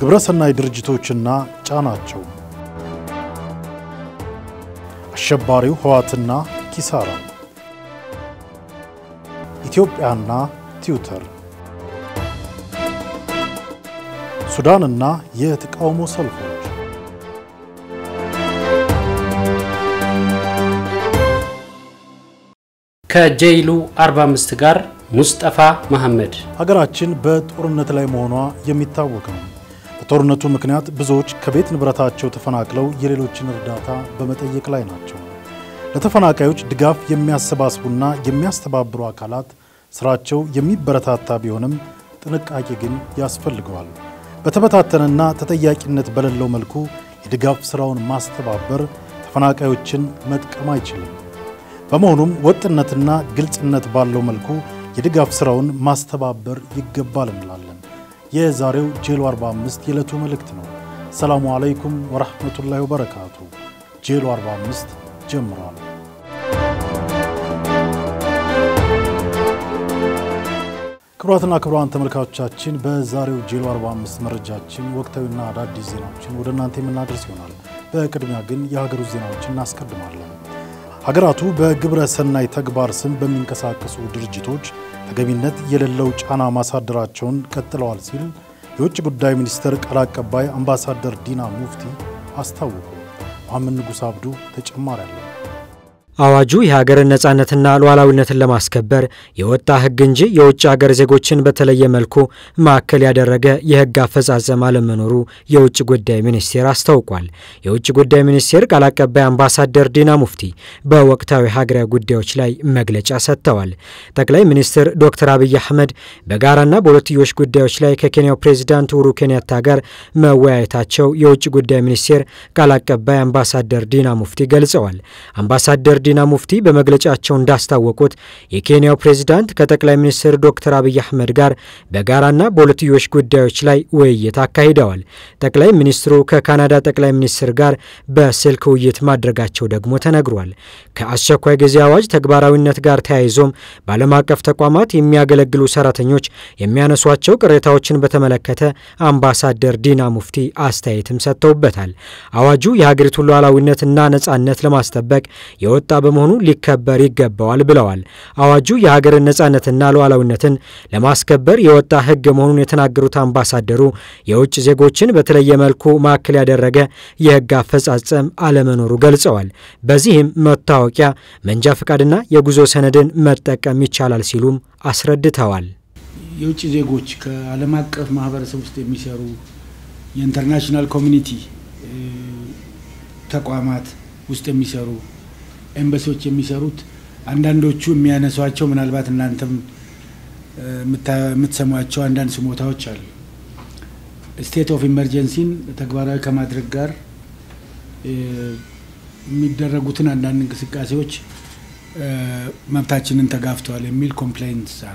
ግብረሰናይ ድርጅቶችና ጫናቸው፣ አሸባሪው ህወሓትና ኪሳራ፣ ኢትዮጵያና ትዊተር፣ ሱዳንና የተቃውሞ ሰልፎች ከጄይሉ 45 ጋር ሙስጠፋ መሐመድ። ሀገራችን በጦርነት ላይ መሆኗ የሚታወቅ ነው። በጦርነቱ ምክንያት ብዙዎች ከቤት ንብረታቸው ተፈናቅለው የሌሎችን እርዳታ በመጠየቅ ላይ ናቸው። ለተፈናቃዮች ድጋፍ የሚያሰባስቡና የሚያስተባብሩ አካላት ስራቸው የሚበረታታ ቢሆንም ጥንቃቄ ግን ያስፈልገዋል። በተበታተነና ተጠያቂነት በሌለው መልኩ የድጋፍ ስራውን ማስተባበር ተፈናቃዮችን መጥቀም አይችልም። በመሆኑም ወጥነትና ግልጽነት ባለው መልኩ የድጋፍ ስራውን ማስተባበር ይገባል እንላለን። የዛሬው ጄሎ 45 የዕለቱ መልእክት ነው። ሰላሙ አለይኩም ወራህመቱላሂ ወበረካቱ። ጄሎ 45 ጀምሯል። ክቡራትና ክቡራን ተመልካቾቻችን በዛሬው ጄሎ 45 መረጃችን ወቅታዊና አዳዲስ ዜናዎችን ወደ እናንተ የምናደርስ ይሆናል። በቅድሚያ ግን የሀገር ውስጥ ዜናዎችን እናስቀድማለን። ሀገራቱ በግብረ ሰናይ ተግባር ስም በሚንቀሳቀሱ ድርጅቶች ተገቢነት የሌለው ጫና ማሳደራቸውን ቀጥለዋል ሲል የውጭ ጉዳይ ሚኒስቴር ቃል አቀባይ አምባሳደር ዲና ሙፍቲ አስታወቁ። መሐመድ ንጉስ አብዱ ተጨማሪ አለው። አዋጁ የሀገርን ነጻነትና ሉዓላዊነትን ለማስከበር የወጣ ሕግ እንጂ የውጭ ሀገር ዜጎችን በተለየ መልኩ ማዕከል ያደረገ የሕግ አፈጻጸም አለመኖሩ የውጭ ጉዳይ ሚኒስቴር አስታውቋል። የውጭ ጉዳይ ሚኒስቴር ቃል አቀባይ አምባሳደር ዲና ሙፍቲ በወቅታዊ ሀገራዊ ጉዳዮች ላይ መግለጫ ሰጥተዋል። ጠቅላይ ሚኒስትር ዶክተር አብይ አህመድ በጋራና በሁለትዮሽ ጉዳዮች ላይ ከኬንያው ፕሬዚዳንት ኡሁሩ ኬንያታ ጋር መወያየታቸው የውጭ ጉዳይ ሚኒስቴር ቃል አቀባይ አምባሳደር ዲና ሙፍቲ ገልጸዋል። አምባሳደር ዲና ሙፍቲ በመግለጫቸው እንዳስታወቁት የኬንያው ፕሬዚዳንት ከጠቅላይ ሚኒስትር ዶክተር አብይ አህመድ ጋር በጋራና በሁለትዮሽ ጉዳዮች ላይ ውይይት አካሂደዋል። ጠቅላይ ሚኒስትሩ ከካናዳ ጠቅላይ ሚኒስትር ጋር በስልክ ውይይት ማድረጋቸው ደግሞ ተነግሯል። ከአስቸኳይ ጊዜ አዋጅ ተግባራዊነት ጋር ተያይዞም በዓለም አቀፍ ተቋማት የሚያገለግሉ ሰራተኞች የሚያነሷቸው ቅሬታዎችን በተመለከተ አምባሳደር ዲና ሙፍቲ አስተያየትም ሰጥተውበታል። አዋጁ የሀገሪቱን ሉዓላዊነትና ነጻነት ለማስጠበቅ የወጣ በመሆኑ ሊከበር ይገባዋል ብለዋል። አዋጁ የሀገርን ነጻነትና ሉዓላዊነትን ለማስከበር የወጣ ሕግ መሆኑን የተናገሩት አምባሳደሩ የውጭ ዜጎችን በተለየ መልኩ ማዕከል ያደረገ የሕግ አፈጻጸም አለመኖሩ ገልጸዋል። በዚህም መታወቂያ፣ መንጃ ፈቃድና የጉዞ ሰነድን መጠቀም ይቻላል ሲሉም አስረድተዋል። የውጭ ዜጎች ከዓለም አቀፍ ማህበረሰብ ውስጥ የሚሰሩ የኢንተርናሽናል ኮሚኒቲ ተቋማት ውስጥ የሚሰሩ ኤምባሲዎች የሚሰሩት አንዳንዶቹ የሚያነሷቸው ምናልባት እናንተም የምትሰሟቸው አንዳንድ ስሞታዎች አሉ። ስቴት ኦፍ ኢመርጀንሲን ተግባራዊ ከማድረግ ጋር የሚደረጉትን አንዳንድ እንቅስቃሴዎች መብታችንን ተጋፍተዋል የሚል ኮምፕላይንትስ አሉ።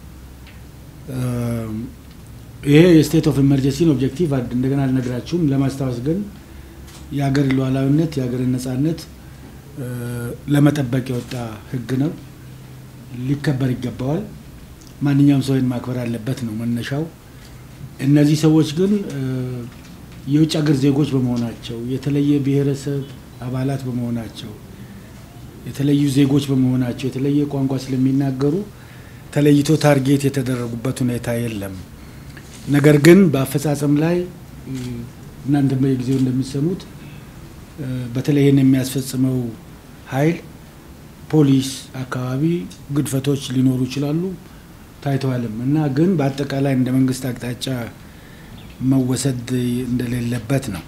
ይሄ የስቴት ኦፍ ኢመርጀንሲን ኦብጀክቲቭ እንደገና አልነግራችሁም። ለማስታወስ ግን የሀገር ሉዓላዊነት የሀገርን ነጻነት ለመጠበቅ የወጣ ሕግ ነው። ሊከበር ይገባዋል። ማንኛውም ሰው ይህን ማክበር አለበት ነው መነሻው። እነዚህ ሰዎች ግን የውጭ ሀገር ዜጎች በመሆናቸው የተለየ ብሔረሰብ አባላት በመሆናቸው የተለዩ ዜጎች በመሆናቸው የተለየ ቋንቋ ስለሚናገሩ ተለይቶ ታርጌት የተደረጉበት ሁኔታ የለም። ነገር ግን በአፈጻጸም ላይ እናንተ በየጊዜው እንደሚሰሙት በተለይ ይህን የሚያስፈጽመው ኃይል ፖሊስ አካባቢ ግድፈቶች ሊኖሩ ይችላሉ፣ ታይተዋልም እና ግን በአጠቃላይ እንደ መንግስት አቅጣጫ መወሰድ እንደሌለበት ነው።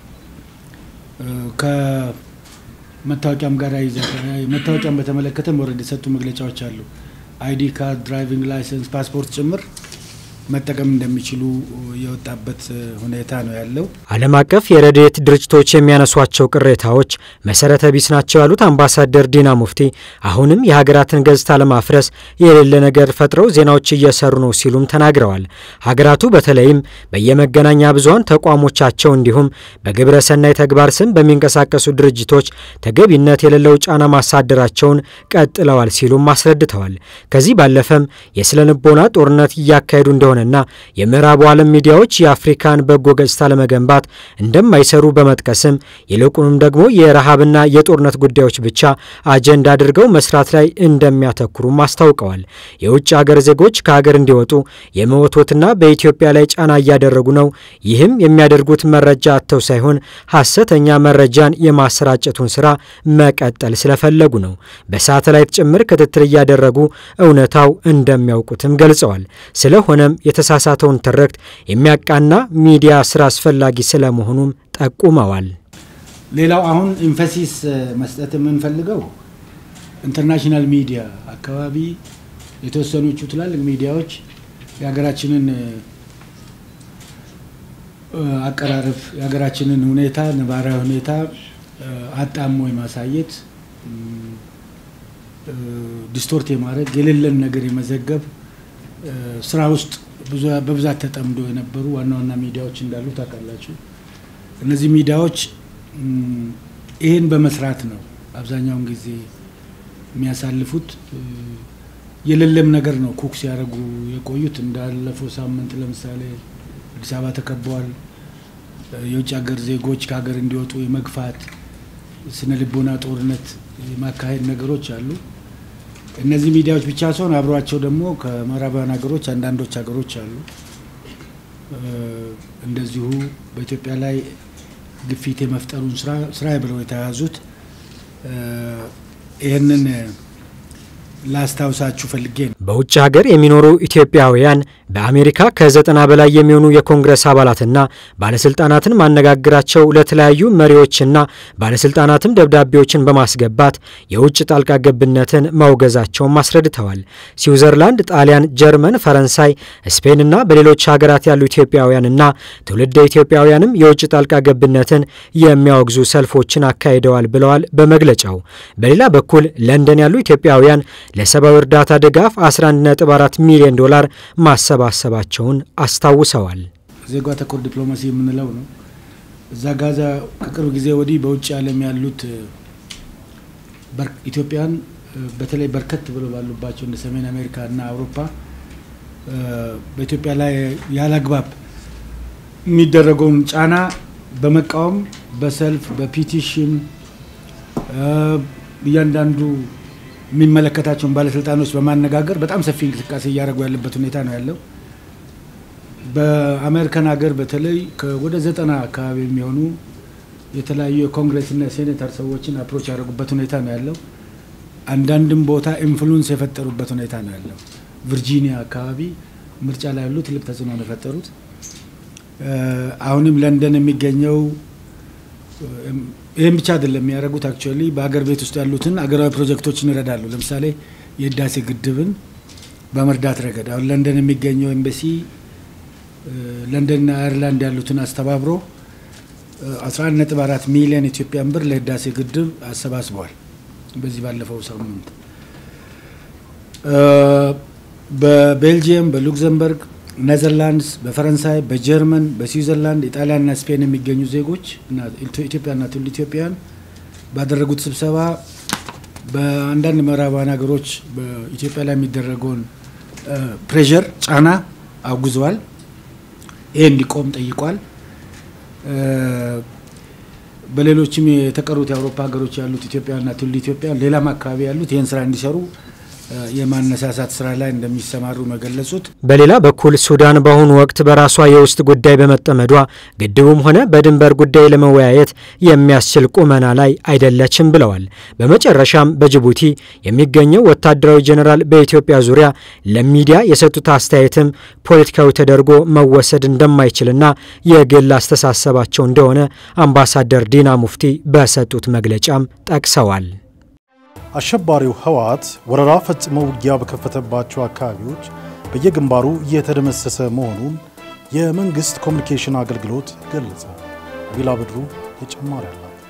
ከመታወቂያም ጋር ይዘ መታወቂያም በተመለከተ መውረድ የሰጡ መግለጫዎች አሉ። አይዲ ካርድ፣ ድራይቪንግ ላይሰንስ፣ ፓስፖርት ጭምር መጠቀም እንደሚችሉ የወጣበት ሁኔታ ነው ያለው። ዓለም አቀፍ የረድኤት ድርጅቶች የሚያነሷቸው ቅሬታዎች መሰረተ ቢስ ናቸው ያሉት አምባሳደር ዲና ሙፍቲ አሁንም የሀገራትን ገጽታ ለማፍረስ የሌለ ነገር ፈጥረው ዜናዎች እየሰሩ ነው ሲሉም ተናግረዋል። ሀገራቱ በተለይም በየመገናኛ ብዙኃን ተቋሞቻቸው እንዲሁም በግብረ ሰናይ ተግባር ስም በሚንቀሳቀሱ ድርጅቶች ተገቢነት የሌለው ጫና ማሳደራቸውን ቀጥለዋል ሲሉም አስረድተዋል። ከዚህ ባለፈም የስነ ልቦና ጦርነት እያካሄዱ እንደሆነ እንደሆነና የምዕራቡ ዓለም ሚዲያዎች የአፍሪካን በጎ ገጽታ ለመገንባት እንደማይሰሩ በመጥቀስም ይልቁንም ደግሞ የረሃብና የጦርነት ጉዳዮች ብቻ አጀንዳ አድርገው መስራት ላይ እንደሚያተኩሩም አስታውቀዋል። የውጭ ሀገር ዜጎች ከሀገር እንዲወጡ የመወትወትና በኢትዮጵያ ላይ ጫና እያደረጉ ነው። ይህም የሚያደርጉት መረጃ አጥተው ሳይሆን ሐሰተኛ መረጃን የማሰራጨቱን ስራ መቀጠል ስለፈለጉ ነው። በሳተላይት ጭምር ክትትል እያደረጉ እውነታው እንደሚያውቁትም ገልጸዋል። ስለሆነም የተሳሳተውን ትርክት የሚያቃና ሚዲያ ስራ አስፈላጊ ስለመሆኑም ጠቁመዋል። ሌላው አሁን ኢንፈሲስ መስጠት የምንፈልገው ኢንተርናሽናል ሚዲያ አካባቢ የተወሰኖቹ ትላልቅ ሚዲያዎች የሀገራችንን አቀራረብ የሀገራችንን ሁኔታ ነባራዊ ሁኔታ አጣሞ የማሳየት ዲስቶርት የማድረግ የሌለን ነገር የመዘገብ ስራ ውስጥ በብዛት ተጠምዶ የነበሩ ዋና ዋና ሚዲያዎች እንዳሉ ታውቃላችሁ። እነዚህ ሚዲያዎች ይህን በመስራት ነው አብዛኛውን ጊዜ የሚያሳልፉት። የሌለም ነገር ነው ኩክ ሲያደርጉ የቆዩት። እንዳለፈው ሳምንት ለምሳሌ አዲስ አበባ ተከበዋል። የውጭ ሀገር ዜጎች ከሀገር እንዲወጡ የመግፋት ስነ ልቦና ጦርነት የማካሄድ ነገሮች አሉ። እነዚህ ሚዲያዎች ብቻ ሲሆን አብሯቸው ደግሞ ከምዕራባውያን ሀገሮች አንዳንዶች ሀገሮች አሉ እንደዚሁ በኢትዮጵያ ላይ ግፊት የመፍጠሩን ስራ ብለው የተያዙት ይህንን ላስታውሳችሁ ፈልጌ ነው። በውጭ ሀገር የሚኖሩ ኢትዮጵያውያን በአሜሪካ ከዘጠና በላይ የሚሆኑ የኮንግረስ አባላትና ባለስልጣናትን ማነጋግራቸው ለተለያዩ መሪዎችና ባለስልጣናትም ደብዳቤዎችን በማስገባት የውጭ ጣልቃ ገብነትን ማውገዛቸውን አስረድተዋል። ስዊዘርላንድ፣ ጣሊያን፣ ጀርመን፣ ፈረንሳይ፣ ስፔንና በሌሎች ሀገራት ያሉ ኢትዮጵያውያንና ትውልደ ኢትዮጵያውያንም የውጭ ጣልቃ ገብነትን የሚያወግዙ ሰልፎችን አካሂደዋል ብለዋል በመግለጫው። በሌላ በኩል ለንደን ያሉ ኢትዮጵያውያን ለሰብአዊ እርዳታ ድጋፍ 11.4 ሚሊዮን ዶላር ማሰባሰባቸውን አስታውሰዋል። ዜጋ ተኮር ዲፕሎማሲ የምንለው ነው። እዛ ጋዛ ከቅርብ ጊዜ ወዲህ በውጭ ዓለም ያሉት ኢትዮጵያን በተለይ በርከት ብሎ ባሉባቸው እንደ ሰሜን አሜሪካ እና አውሮፓ በኢትዮጵያ ላይ ያለ አግባብ የሚደረገውን ጫና በመቃወም በሰልፍ በፒቲሽን እያንዳንዱ የሚመለከታቸውን ባለስልጣኖች በማነጋገር በጣም ሰፊ እንቅስቃሴ እያደረጉ ያለበት ሁኔታ ነው ያለው። በአሜሪካን ሀገር በተለይ ወደ ዘጠና አካባቢ የሚሆኑ የተለያዩ የኮንግረስና የሴኔተር ሰዎችን አፕሮች ያደረጉበት ሁኔታ ነው ያለው። አንዳንድም ቦታ ኢንፍሉንስ የፈጠሩበት ሁኔታ ነው ያለው። ቨርጂኒያ አካባቢ ምርጫ ላይ ያሉ ትልቅ ተጽዕኖ ነው የፈጠሩት። አሁንም ለንደን የሚገኘው ይህም ብቻ አይደለም የሚያደርጉት። አክቹዋሊ በሀገር ቤት ውስጥ ያሉትን አገራዊ ፕሮጀክቶችን ይረዳሉ። ለምሳሌ የህዳሴ ግድብን በመርዳት ረገድ አሁን ለንደን የሚገኘው ኤምባሲ ለንደንና አየርላንድ ያሉትን አስተባብሮ 11.4 ሚሊዮን ኢትዮጵያን ብር ለህዳሴ ግድብ አሰባስበዋል። በዚህ ባለፈው ሳምንት በቤልጅየም፣ በሉክዘምበርግ ኔዘርላንድስ፣ በፈረንሳይ፣ በጀርመን፣ በስዊዘርላንድ፣ ኢጣሊያንና ስፔን የሚገኙ ዜጎች እና ኢትዮጵያና ትውልደ ኢትዮጵያውያን ባደረጉት ስብሰባ በአንዳንድ ምዕራባውያን ሀገሮች በኢትዮጵያ ላይ የሚደረገውን ፕሬዠር ጫና አውግዘዋል። ይሄ እንዲቆም ጠይቋል። በሌሎችም የተቀሩት የአውሮፓ ሀገሮች ያሉት ኢትዮጵያና ትውልደ ኢትዮጵያውያን ሌላም አካባቢ ያሉት ይህን ስራ እንዲሰሩ የማነሳሳት ስራ ላይ እንደሚሰማሩ ነው የገለጹት። በሌላ በኩል ሱዳን በአሁኑ ወቅት በራሷ የውስጥ ጉዳይ በመጠመዷ ግድቡም ሆነ በድንበር ጉዳይ ለመወያየት የሚያስችል ቁመና ላይ አይደለችም ብለዋል። በመጨረሻም በጅቡቲ የሚገኘው ወታደራዊ ጄኔራል በኢትዮጵያ ዙሪያ ለሚዲያ የሰጡት አስተያየትም ፖለቲካዊ ተደርጎ መወሰድ እንደማይችልና የግል አስተሳሰባቸው እንደሆነ አምባሳደር ዲና ሙፍቲ በሰጡት መግለጫም ጠቅሰዋል። አሸባሪው ህወሓት ወረራ ፈጽሞ ውጊያ በከፈተባቸው አካባቢዎች በየግንባሩ እየተደመሰሰ መሆኑን የመንግሥት ኮሚኒኬሽን አገልግሎት ገለጸ። ቢላ ብድሩ ተጨማሪ አላት።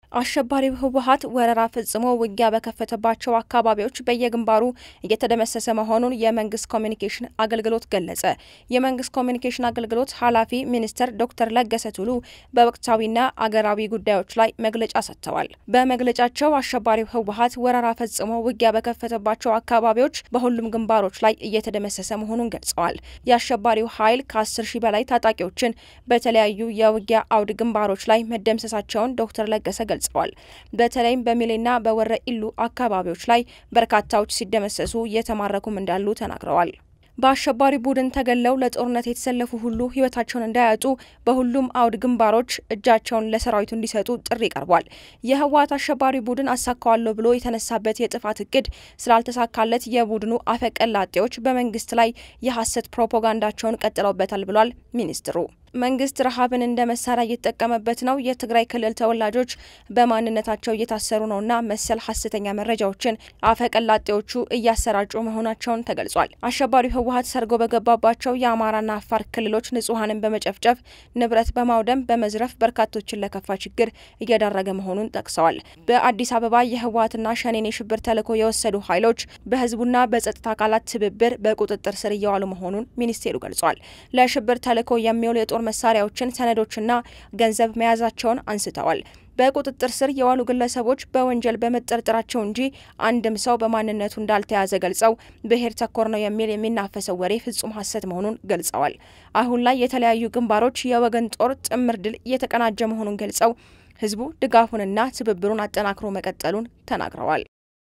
አሸባሪው ህወሀት ወረራ ፈጽሞ ውጊያ በከፈተባቸው አካባቢዎች በየግንባሩ እየተደመሰሰ መሆኑን የመንግስት ኮሚኒኬሽን አገልግሎት ገለጸ። የመንግስት ኮሚኒኬሽን አገልግሎት ኃላፊ ሚኒስትር ዶክተር ለገሰ ቱሉ በወቅታዊና አገራዊ ጉዳዮች ላይ መግለጫ ሰጥተዋል። በመግለጫቸው አሸባሪው ህወሀት ወረራ ፈጽሞ ውጊያ በከፈተባቸው አካባቢዎች በሁሉም ግንባሮች ላይ እየተደመሰሰ መሆኑን ገልጸዋል። የአሸባሪው ኃይል ከ10 ሺህ በላይ ታጣቂዎችን በተለያዩ የውጊያ አውድ ግንባሮች ላይ መደምሰሳቸውን ዶክተር ለገሰ ገልጸዋል። በተለይም በሚሌና በወረ ኢሉ አካባቢዎች ላይ በርካታዎች ሲደመሰሱ እየተማረኩም እንዳሉ ተናግረዋል። በአሸባሪ ቡድን ተገለው ለጦርነት የተሰለፉ ሁሉ ህይወታቸውን እንዳያጡ በሁሉም አውድ ግንባሮች እጃቸውን ለሰራዊቱ እንዲሰጡ ጥሪ ቀርቧል። የህወሀት አሸባሪ ቡድን አሳካዋለሁ ብሎ የተነሳበት የጥፋት እቅድ ስላልተሳካለት የቡድኑ አፈቀላጤዎች በመንግስት ላይ የሐሰት ፕሮፓጋንዳቸውን ቀጥለውበታል ብሏል ሚኒስትሩ። መንግስት ረሃብን እንደ መሳሪያ እየተጠቀመበት ነው። የትግራይ ክልል ተወላጆች በማንነታቸው እየታሰሩ ነውና መሰል ሀሰተኛ መረጃዎችን አፈቀላጤዎቹ እያሰራጩ መሆናቸውን ተገልጿል። አሸባሪው ህወሀት ሰርጎ በገባባቸው የአማራና አፋር ክልሎች ንጹሐንን በመጨፍጨፍ ንብረት በማውደም በመዝረፍ በርካቶችን ለከፋ ችግር እየዳረገ መሆኑን ጠቅሰዋል። በአዲስ አበባ የህወሀትና ሸኔን የሽብር ተልዕኮ የወሰዱ ኃይሎች በህዝቡና በጸጥታ አካላት ትብብር በቁጥጥር ስር እየዋሉ መሆኑን ሚኒስቴሩ ገልጿል። ለሽብር ተልዕኮ የሚውሉ የጦር መሳሪያዎችን፣ ሰነዶችና ገንዘብ መያዛቸውን አንስተዋል። በቁጥጥር ስር የዋሉ ግለሰቦች በወንጀል በመጠርጠራቸው እንጂ አንድም ሰው በማንነቱ እንዳልተያዘ ገልጸው ብሔር ተኮር ነው የሚል የሚናፈሰው ወሬ ፍጹም ሐሰት መሆኑን ገልጸዋል። አሁን ላይ የተለያዩ ግንባሮች የወገን ጦር ጥምር ድል እየተቀናጀ መሆኑን ገልጸው ህዝቡ ድጋፉንና ትብብሩን አጠናክሮ መቀጠሉን ተናግረዋል።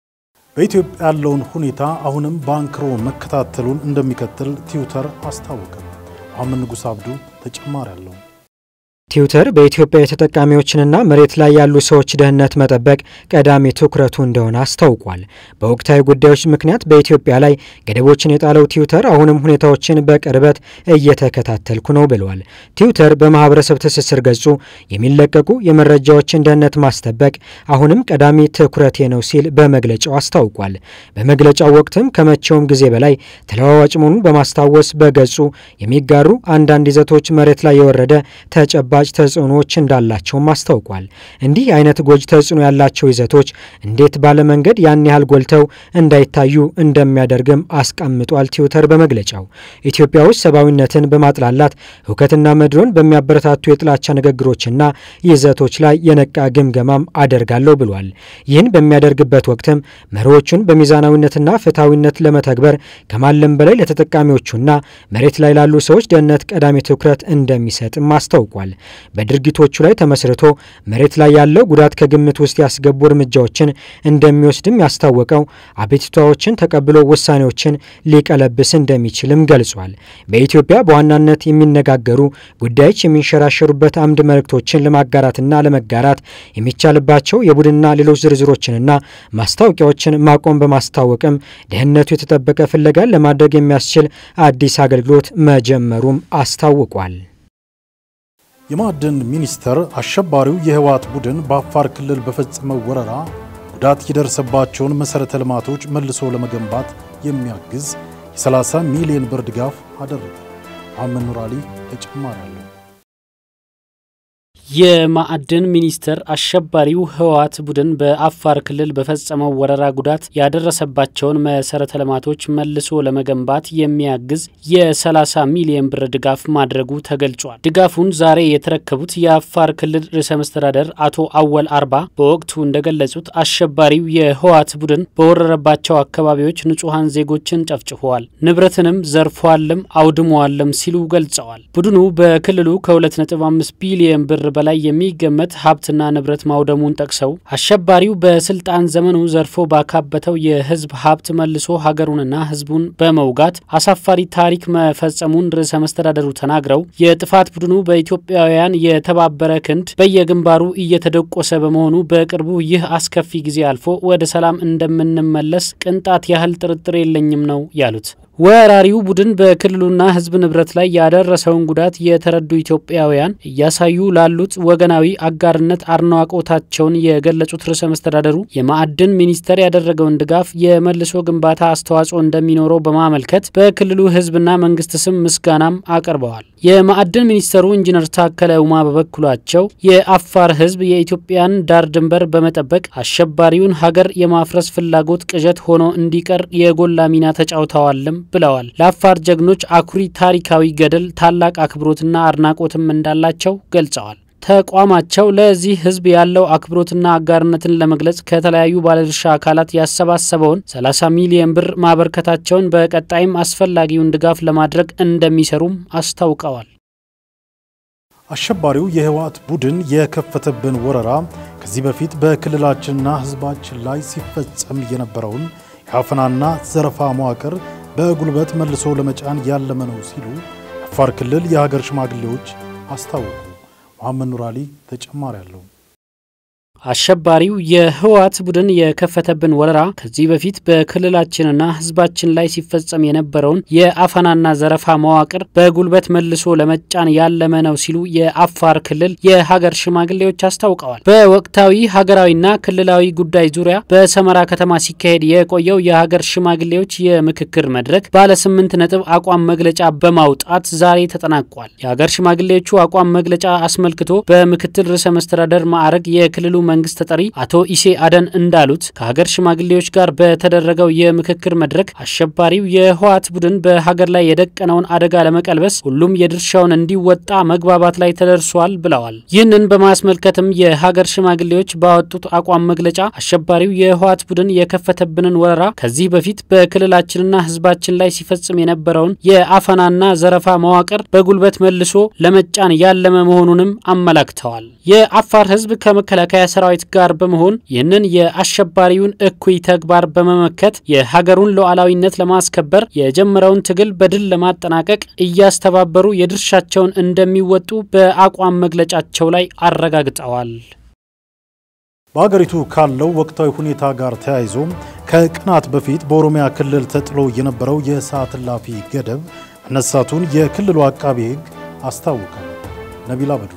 በኢትዮጵያ ያለውን ሁኔታ አሁንም በአንክሮ መከታተሉን እንደሚቀጥል ትዊተር አስታወቀ። መሐመድ ንጉስ አብዱ ተጨማሪ አለው። ትዊተር በኢትዮጵያ የተጠቃሚዎችንና መሬት ላይ ያሉ ሰዎች ደህንነት መጠበቅ ቀዳሚ ትኩረቱ እንደሆነ አስታውቋል። በወቅታዊ ጉዳዮች ምክንያት በኢትዮጵያ ላይ ገደቦችን የጣለው ትዊተር አሁንም ሁኔታዎችን በቅርበት እየተከታተልኩ ነው ብለዋል። ትዊተር በማህበረሰብ ትስስር ገጹ የሚለቀቁ የመረጃዎችን ደህንነት ማስጠበቅ አሁንም ቀዳሚ ትኩረቴ ነው ሲል በመግለጫው አስታውቋል። በመግለጫው ወቅትም ከመቼውም ጊዜ በላይ ተለዋዋጭ መሆኑን በማስታወስ በገጹ የሚጋሩ አንዳንድ ይዘቶች መሬት ላይ የወረደ ተጨባ ተጨባጭ ተጽዕኖዎች እንዳላቸውም አስታውቋል። እንዲህ አይነት ጎጂ ተጽዕኖ ያላቸው ይዘቶች እንዴት ባለመንገድ ያን ያህል ጎልተው እንዳይታዩ እንደሚያደርግም አስቀምጧል። ትዊተር በመግለጫው ኢትዮጵያ ውስጥ ሰብአዊነትን በማጥላላት እውከትና መድሎን በሚያበረታቱ የጥላቻ ንግግሮችና ይዘቶች ላይ የነቃ ግምገማም አደርጋለሁ ብሏል። ይህን በሚያደርግበት ወቅትም መሪዎቹን በሚዛናዊነትና ፍትሐዊነት ለመተግበር ከማለም በላይ ለተጠቃሚዎቹና መሬት ላይ ላሉ ሰዎች ደህንነት ቀዳሚ ትኩረት እንደሚሰጥም አስታውቋል። በድርጊቶቹ ላይ ተመስርቶ መሬት ላይ ያለው ጉዳት ከግምት ውስጥ ያስገቡ እርምጃዎችን እንደሚወስድም ያስታወቀው አቤቱታዎችን ተቀብሎ ውሳኔዎችን ሊቀለብስ እንደሚችልም ገልጿል። በኢትዮጵያ በዋናነት የሚነጋገሩ ጉዳዮች የሚንሸራሸሩበት አምድ መልእክቶችን ለማጋራትና ለመጋራት የሚቻልባቸው የቡድንና ሌሎች ዝርዝሮችንና ማስታወቂያዎችን ማቆም በማስታወቅም ደህንነቱ የተጠበቀ ፍለጋን ለማድረግ የሚያስችል አዲስ አገልግሎት መጀመሩም አስታውቋል። የማዕድን ሚኒስቴር አሸባሪው የህወሓት ቡድን በአፋር ክልል በፈጸመው ወረራ ጉዳት የደረሰባቸውን መሠረተ ልማቶች መልሶ ለመገንባት የሚያግዝ የ30 ሚሊዮን ብር ድጋፍ አደረገ። መሐመድ ኑር አሊ ተጨማሪ አለው። የማዕድን ሚኒስቴር አሸባሪው ህወሓት ቡድን በአፋር ክልል በፈጸመው ወረራ ጉዳት ያደረሰባቸውን መሰረተ ልማቶች መልሶ ለመገንባት የሚያግዝ የ30 ሚሊዮን ብር ድጋፍ ማድረጉ ተገልጿል። ድጋፉን ዛሬ የተረከቡት የአፋር ክልል ርዕሰ መስተዳደር አቶ አወል አርባ በወቅቱ እንደገለጹት አሸባሪው የህወሓት ቡድን በወረረባቸው አካባቢዎች ንጹሐን ዜጎችን ጨፍጭፈዋል፣ ንብረትንም ዘርፏልም አውድመዋልም ሲሉ ገልጸዋል። ቡድኑ በክልሉ ከ2.5 ቢሊዮን ብር በላይ የሚገመት ሀብትና ንብረት ማውደሙን ጠቅሰው አሸባሪው በስልጣን ዘመኑ ዘርፎ ባካበተው የህዝብ ሀብት መልሶ ሀገሩንና ህዝቡን በመውጋት አሳፋሪ ታሪክ መፈጸሙን ርዕሰ መስተዳደሩ ተናግረው የጥፋት ቡድኑ በኢትዮጵያውያን የተባበረ ክንድ በየግንባሩ እየተደቆሰ በመሆኑ በቅርቡ ይህ አስከፊ ጊዜ አልፎ ወደ ሰላም እንደምንመለስ ቅንጣት ያህል ጥርጥር የለኝም ነው ያሉት። ወራሪው ቡድን በክልሉና ሕዝብ ንብረት ላይ ያደረሰውን ጉዳት የተረዱ ኢትዮጵያውያን እያሳዩ ላሉት ወገናዊ አጋርነት አድናቆታቸውን የገለጹት ርዕሰ መስተዳደሩ የማዕድን ሚኒስቴር ያደረገውን ድጋፍ የመልሶ ግንባታ አስተዋጽኦ እንደሚኖረው በማመልከት በክልሉ ሕዝብና መንግስት ስም ምስጋናም አቅርበዋል። የማዕድን ሚኒስተሩ ኢንጂነር ታከለ ኡማ በበኩላቸው የአፋር ሕዝብ የኢትዮጵያን ዳር ድንበር በመጠበቅ አሸባሪውን ሀገር የማፍረስ ፍላጎት ቅዠት ሆኖ እንዲቀር የጎላ ሚና ተጫውተዋልም ብለዋል። ለአፋር ጀግኖች አኩሪ ታሪካዊ ገድል ታላቅ አክብሮትና አድናቆትም እንዳላቸው ገልጸዋል። ተቋማቸው ለዚህ ህዝብ ያለው አክብሮትና አጋርነትን ለመግለጽ ከተለያዩ ባለድርሻ አካላት ያሰባሰበውን 30 ሚሊዮን ብር ማበርከታቸውን በቀጣይም አስፈላጊውን ድጋፍ ለማድረግ እንደሚሰሩም አስታውቀዋል። አሸባሪው የህወሓት ቡድን የከፈተብን ወረራ ከዚህ በፊት በክልላችንና ህዝባችን ላይ ሲፈጸም የነበረውን የአፈናና ዘረፋ መዋቅር በጉልበት መልሶ ለመጫን ያለመ ነው ሲሉ የአፋር ክልል የሀገር ሽማግሌዎች አስታወቁ። መሐመድ ኑር አሊ ተጨማሪ አለው። አሸባሪው የህወሓት ቡድን የከፈተብን ወረራ ከዚህ በፊት በክልላችንና ህዝባችን ላይ ሲፈጸም የነበረውን የአፈናና ዘረፋ መዋቅር በጉልበት መልሶ ለመጫን ያለመ ነው ሲሉ የአፋር ክልል የሀገር ሽማግሌዎች አስታውቀዋል። በወቅታዊ ሀገራዊና ክልላዊ ጉዳይ ዙሪያ በሰመራ ከተማ ሲካሄድ የቆየው የሀገር ሽማግሌዎች የምክክር መድረክ ባለ ስምንት ነጥብ አቋም መግለጫ በማውጣት ዛሬ ተጠናቋል። የሀገር ሽማግሌዎቹ አቋም መግለጫ አስመልክቶ በምክትል ርዕሰ መስተዳደር ማዕረግ የክልሉ መንግስት ተጠሪ አቶ ኢሴ አደን እንዳሉት ከሀገር ሽማግሌዎች ጋር በተደረገው የምክክር መድረክ አሸባሪው የህወሓት ቡድን በሀገር ላይ የደቀነውን አደጋ ለመቀልበስ ሁሉም የድርሻውን እንዲወጣ መግባባት ላይ ተደርሷል ብለዋል። ይህንን በማስመልከትም የሀገር ሽማግሌዎች ባወጡት አቋም መግለጫ አሸባሪው የህወሓት ቡድን የከፈተብንን ወረራ ከዚህ በፊት በክልላችንና ህዝባችን ላይ ሲፈጽም የነበረውን የአፈናና ዘረፋ መዋቅር በጉልበት መልሶ ለመጫን ያለመ መሆኑንም አመላክተዋል። የአፋር ህዝብ ከመከላከያ ሰራዊት ጋር በመሆን ይህንን የአሸባሪውን እኩይ ተግባር በመመከት የሀገሩን ሉዓላዊነት ለማስከበር የጀመረውን ትግል በድል ለማጠናቀቅ እያስተባበሩ የድርሻቸውን እንደሚወጡ በአቋም መግለጫቸው ላይ አረጋግጠዋል። በሀገሪቱ ካለው ወቅታዊ ሁኔታ ጋር ተያይዞ ከቀናት በፊት በኦሮሚያ ክልል ተጥሎ የነበረው የሰዓት እላፊ ገደብ መነሳቱን የክልሉ አቃቤ ሕግ አስታወቀ። ነቢላ በድሩ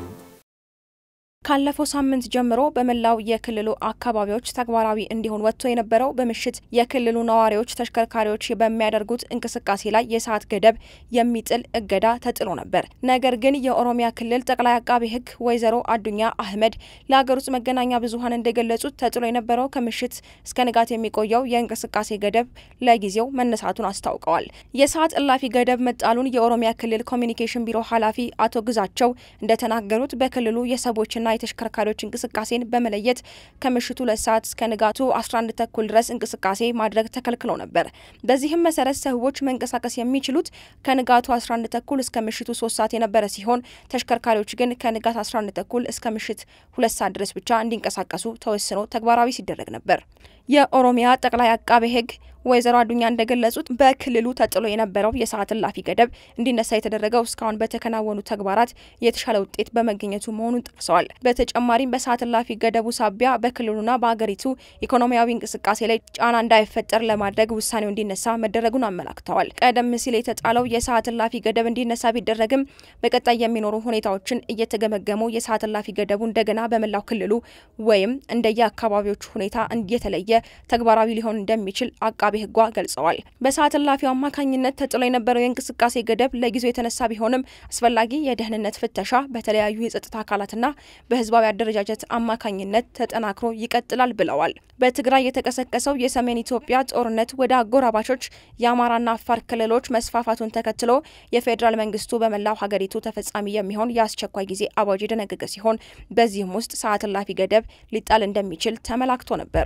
ካለፈው ሳምንት ጀምሮ በመላው የክልሉ አካባቢዎች ተግባራዊ እንዲሆን ወጥቶ የነበረው በምሽት የክልሉ ነዋሪዎች ተሽከርካሪዎች በሚያደርጉት እንቅስቃሴ ላይ የሰዓት ገደብ የሚጥል እገዳ ተጥሎ ነበር። ነገር ግን የኦሮሚያ ክልል ጠቅላይ አቃቤ ሕግ ወይዘሮ አዱኛ አህመድ ለሀገር ውስጥ መገናኛ ብዙኃን እንደገለጹት ተጥሎ የነበረው ከምሽት እስከ ንጋት የሚቆየው የእንቅስቃሴ ገደብ ለጊዜው መነሳቱን አስታውቀዋል። የሰዓት እላፊ ገደብ መጣሉን የኦሮሚያ ክልል ኮሚኒኬሽን ቢሮ ኃላፊ አቶ ግዛቸው እንደተናገሩት በክልሉ የሰዎችና የተሽከርካሪዎች እንቅስቃሴን በመለየት ከምሽቱ ሁለት ሰዓት እስከ ንጋቱ 11 ተኩል ድረስ እንቅስቃሴ ማድረግ ተከልክሎ ነበር። በዚህም መሰረት ሰዎች መንቀሳቀስ የሚችሉት ከንጋቱ 11 ተኩል እስከ ምሽቱ 3 ሰዓት የነበረ ሲሆን ተሽከርካሪዎች ግን ከንጋት 11 ተኩል እስከ ምሽት ሁለት ሰዓት ድረስ ብቻ እንዲንቀሳቀሱ ተወስኖ ተግባራዊ ሲደረግ ነበር። የኦሮሚያ ጠቅላይ አቃቤ ሕግ ወይዘሮ አዱኛ እንደገለጹት በክልሉ ተጥሎ የነበረው የሰዓት እላፊ ገደብ እንዲነሳ የተደረገው እስካሁን በተከናወኑ ተግባራት የተሻለ ውጤት በመገኘቱ መሆኑን ጠቅሰዋል። በተጨማሪም በሰዓት እላፊ ገደቡ ሳቢያ በክልሉና በሀገሪቱ ኢኮኖሚያዊ እንቅስቃሴ ላይ ጫና እንዳይፈጠር ለማድረግ ውሳኔው እንዲነሳ መደረጉን አመላክተዋል። ቀደም ሲል የተጣለው የሰዓት እላፊ ገደብ እንዲነሳ ቢደረግም በቀጣይ የሚኖሩ ሁኔታዎችን እየተገመገሙ የሰዓት እላፊ ገደቡ እንደገና በመላው ክልሉ ወይም እንደየ አካባቢዎቹ ሁኔታ እየተለየ ተግባራዊ ሊሆን እንደሚችል አቃቤ ሕጓ ገልጸዋል። በሰዓት እላፊው አማካኝነት ተጥሎ የነበረው የእንቅስቃሴ ገደብ ለጊዜው የተነሳ ቢሆንም አስፈላጊ የደህንነት ፍተሻ በተለያዩ የጸጥታ አካላትና በህዝባዊ አደረጃጀት አማካኝነት ተጠናክሮ ይቀጥላል ብለዋል። በትግራይ የተቀሰቀሰው የሰሜን ኢትዮጵያ ጦርነት ወደ አጎራባቾች የአማራና አፋር ክልሎች መስፋፋቱን ተከትሎ የፌዴራል መንግስቱ በመላው ሀገሪቱ ተፈጻሚ የሚሆን የአስቸኳይ ጊዜ አዋጅ የደነገገ ሲሆን በዚህም ውስጥ ሰዓት እላፊ ገደብ ሊጣል እንደሚችል ተመላክቶ ነበር።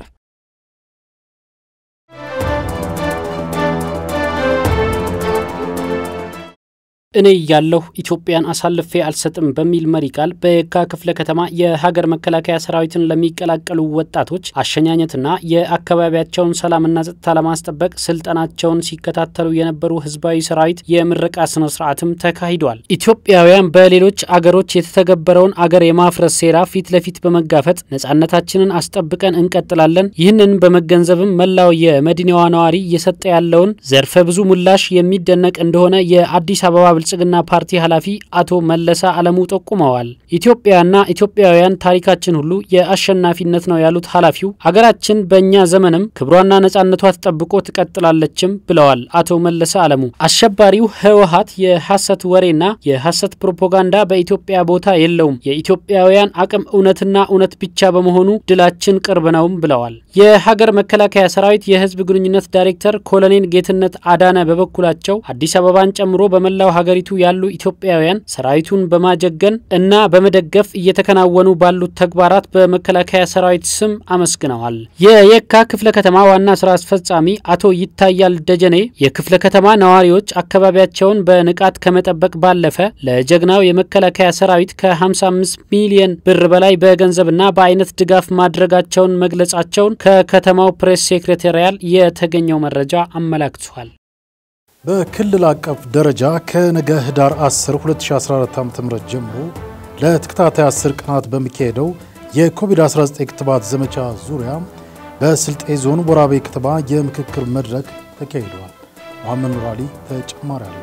እኔ እያለሁ ኢትዮጵያን አሳልፌ አልሰጥም በሚል መሪ ቃል በየካ ክፍለ ከተማ የሀገር መከላከያ ሰራዊትን ለሚቀላቀሉ ወጣቶች አሸኛኘትና የአካባቢያቸውን ሰላምና ጸጥታ ለማስጠበቅ ስልጠናቸውን ሲከታተሉ የነበሩ ህዝባዊ ሰራዊት የምረቃ ስነ ስርዓትም ተካሂዷል። ኢትዮጵያውያን በሌሎች አገሮች የተተገበረውን አገር የማፍረስ ሴራ ፊት ለፊት በመጋፈጥ ነጻነታችንን አስጠብቀን እንቀጥላለን። ይህንን በመገንዘብም መላው የመዲናዋ ነዋሪ እየሰጠ ያለውን ዘርፈ ብዙ ምላሽ የሚደነቅ እንደሆነ የአዲስ አበባ ብልጽግና ፓርቲ ኃላፊ አቶ መለሳ አለሙ ጠቁመዋል። ኢትዮጵያና ኢትዮጵያውያን ታሪካችን ሁሉ የአሸናፊነት ነው ያሉት ኃላፊው አገራችን በእኛ ዘመንም ክብሯና ነጻነቷ ተጠብቆ ትቀጥላለችም ብለዋል። አቶ መለሳ አለሙ አሸባሪው ህወሀት የሐሰት ወሬና የሐሰት ፕሮፓጋንዳ በኢትዮጵያ ቦታ የለውም፣ የኢትዮጵያውያን አቅም እውነትና እውነት ብቻ በመሆኑ ድላችን ቅርብ ነውም ብለዋል። የሀገር መከላከያ ሰራዊት የህዝብ ግንኙነት ዳይሬክተር ኮሎኔል ጌትነት አዳነ በበኩላቸው አዲስ አበባን ጨምሮ በመላው ሀገሪቱ ያሉ ኢትዮጵያውያን ሰራዊቱን በማጀገን እና በመደገፍ እየተከናወኑ ባሉት ተግባራት በመከላከያ ሰራዊት ስም አመስግነዋል። የየካ ክፍለ ከተማ ዋና ስራ አስፈጻሚ አቶ ይታያል ደጀኔ የክፍለ ከተማ ነዋሪዎች አካባቢያቸውን በንቃት ከመጠበቅ ባለፈ ለጀግናው የመከላከያ ሰራዊት ከ55 ሚሊዮን ብር በላይ በገንዘብና በአይነት ድጋፍ ማድረጋቸውን መግለጻቸውን ከከተማው ፕሬስ ሴክሬታሪያል የተገኘው መረጃ አመላክቷል። በክልል አቀፍ ደረጃ ከነገ ህዳር 10 2014 ዓ.ም ጀምሮ ለተከታታይ 10 ቀናት በሚካሄደው የኮቪድ-19 ክትባት ዘመቻ ዙሪያ በስልጤ ዞን ወራቤ ከተማ የምክክር መድረክ ተካሂዷል። መሐመድ ኑር አሊ ተጨማሪ አለው።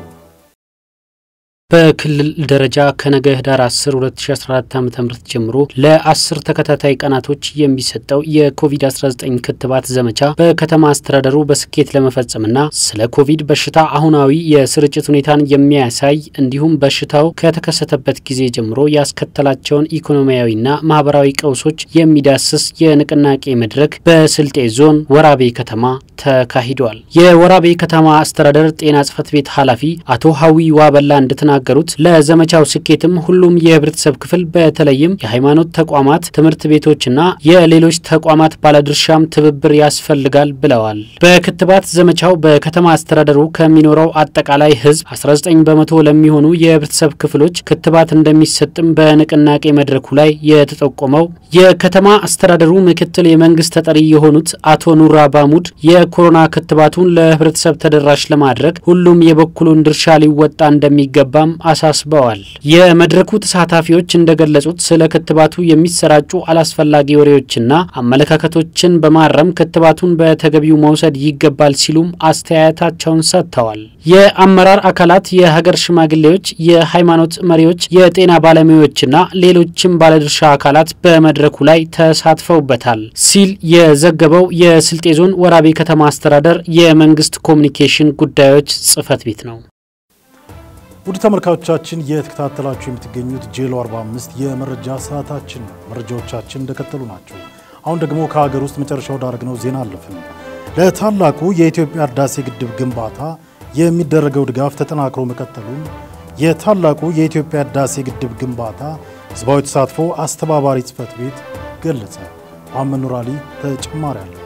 በክልል ደረጃ ከነገ ህዳር 10 2014 ዓ.ም ጀምሮ ለ10 ተከታታይ ቀናቶች የሚሰጠው የኮቪድ-19 ክትባት ዘመቻ በከተማ አስተዳደሩ በስኬት ለመፈጸምና ስለ ኮቪድ በሽታ አሁናዊ የስርጭት ሁኔታን የሚያሳይ እንዲሁም በሽታው ከተከሰተበት ጊዜ ጀምሮ ያስከተላቸውን ኢኮኖሚያዊና ማህበራዊ ቀውሶች የሚዳስስ የንቅናቄ መድረክ በስልጤ ዞን ወራቤ ከተማ ተካሂዷል። የወራቤ ከተማ አስተዳደር ጤና ጽህፈት ቤት ኃላፊ አቶ ሀዊ ዋበላ እንደተናገ ገሩት ለዘመቻው ስኬትም ሁሉም የህብረተሰብ ክፍል በተለይም የሃይማኖት ተቋማት፣ ትምህርት ቤቶችና የሌሎች ተቋማት ባለድርሻም ትብብር ያስፈልጋል ብለዋል። በክትባት ዘመቻው በከተማ አስተዳደሩ ከሚኖረው አጠቃላይ ህዝብ 19 በመቶ ለሚሆኑ የህብረተሰብ ክፍሎች ክትባት እንደሚሰጥም በንቅናቄ መድረኩ ላይ የተጠቆመው የከተማ አስተዳደሩ ምክትል የመንግስት ተጠሪ የሆኑት አቶ ኑራ ባሙድ የኮሮና ክትባቱን ለህብረተሰብ ተደራሽ ለማድረግ ሁሉም የበኩሉን ድርሻ ሊወጣ እንደሚገባ አሳስበዋል። የመድረኩ ተሳታፊዎች እንደገለጹት ስለ ክትባቱ የሚሰራጩ አላስፈላጊ ወሬዎችና አመለካከቶችን በማረም ክትባቱን በተገቢው መውሰድ ይገባል ሲሉም አስተያየታቸውን ሰጥተዋል። የአመራር አካላት፣ የሀገር ሽማግሌዎች፣ የሃይማኖት መሪዎች፣ የጤና ባለሙያዎችና ሌሎችም ባለድርሻ አካላት በመድረኩ ላይ ተሳትፈውበታል ሲል የዘገበው የስልጤ ዞን ወራቤ ከተማ አስተዳደር የመንግስት ኮሚኒኬሽን ጉዳዮች ጽህፈት ቤት ነው። ውድ ተመልካቾቻችን እየተከታተላችሁ የምትገኙት ጄሎ 45 የመረጃ ሰዓታችን ነው። መረጃዎቻችን እንደቀጠሉ ናቸው። አሁን ደግሞ ከሀገር ውስጥ መጨረሻ ወዳደረግነው ዜና አለፍን። ለታላቁ የኢትዮጵያ ህዳሴ ግድብ ግንባታ የሚደረገው ድጋፍ ተጠናክሮ መቀጠሉን የታላቁ የኢትዮጵያ ህዳሴ ግድብ ግንባታ ህዝባዊ ተሳትፎ አስተባባሪ ጽህፈት ቤት ገለጸ። መሐመድ ኑር አሊ ተጨማሪ አለ።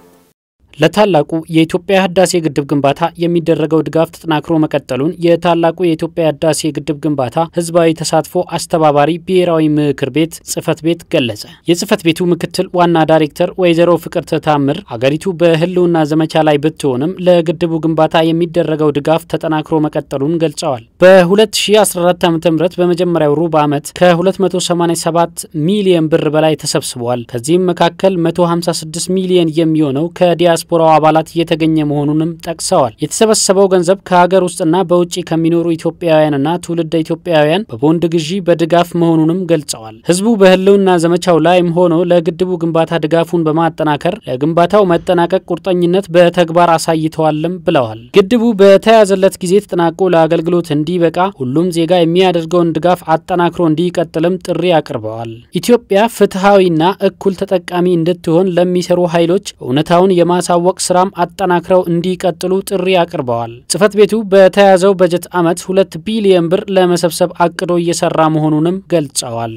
ለታላቁ የኢትዮጵያ ህዳሴ ግድብ ግንባታ የሚደረገው ድጋፍ ተጠናክሮ መቀጠሉን የታላቁ የኢትዮጵያ ህዳሴ ግድብ ግንባታ ህዝባዊ ተሳትፎ አስተባባሪ ብሔራዊ ምክር ቤት ጽህፈት ቤት ገለጸ። የጽህፈት ቤቱ ምክትል ዋና ዳይሬክተር ወይዘሮ ፍቅርተ ታምር አገሪቱ በህልውና ዘመቻ ላይ ብትሆንም ለግድቡ ግንባታ የሚደረገው ድጋፍ ተጠናክሮ መቀጠሉን ገልጸዋል። በ2014 ዓ ም በመጀመሪያው ሩብ ዓመት ከ287 ሚሊየን ብር በላይ ተሰብስበዋል። ከዚህም መካከል 156 ሚሊየን የሚሆነው ከዲያስ ዲያስፖራው አባላት እየተገኘ መሆኑንም ጠቅሰዋል። የተሰበሰበው ገንዘብ ከሀገር ውስጥና በውጭ ከሚኖሩ ኢትዮጵያውያንና ትውልደ ኢትዮጵያውያን በቦንድ ግዢ በድጋፍ መሆኑንም ገልጸዋል። ህዝቡ በህልውና ዘመቻው ላይም ሆኖ ለግድቡ ግንባታ ድጋፉን በማጠናከር ለግንባታው መጠናቀቅ ቁርጠኝነት በተግባር አሳይተዋልም ብለዋል። ግድቡ በተያዘለት ጊዜ ተጠናቆ ለአገልግሎት እንዲበቃ ሁሉም ዜጋ የሚያደርገውን ድጋፍ አጠናክሮ እንዲቀጥልም ጥሪ አቅርበዋል። ኢትዮጵያ ፍትሐዊና እኩል ተጠቃሚ እንድትሆን ለሚሰሩ ኃይሎች እውነታውን የማሳ ወቅ ስራም አጠናክረው እንዲቀጥሉ ጥሪ አቅርበዋል። ጽህፈት ቤቱ በተያዘው በጀት ዓመት ሁለት ቢሊየን ብር ለመሰብሰብ አቅዶ እየሰራ መሆኑንም ገልጸዋል።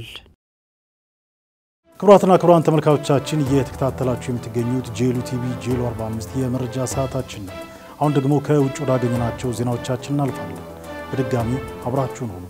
ክቡራትና ክቡራን ተመልካቾቻችን እየተከታተላችሁ የምትገኙት ጄሉ ቲቪ ጄሉ 45 የመረጃ ሰዓታችን ነው። አሁን ደግሞ ከውጭ ወዳገኘናቸው ዜናዎቻችን እናልፋለን። በድጋሚ አብራችሁን ሆኑ።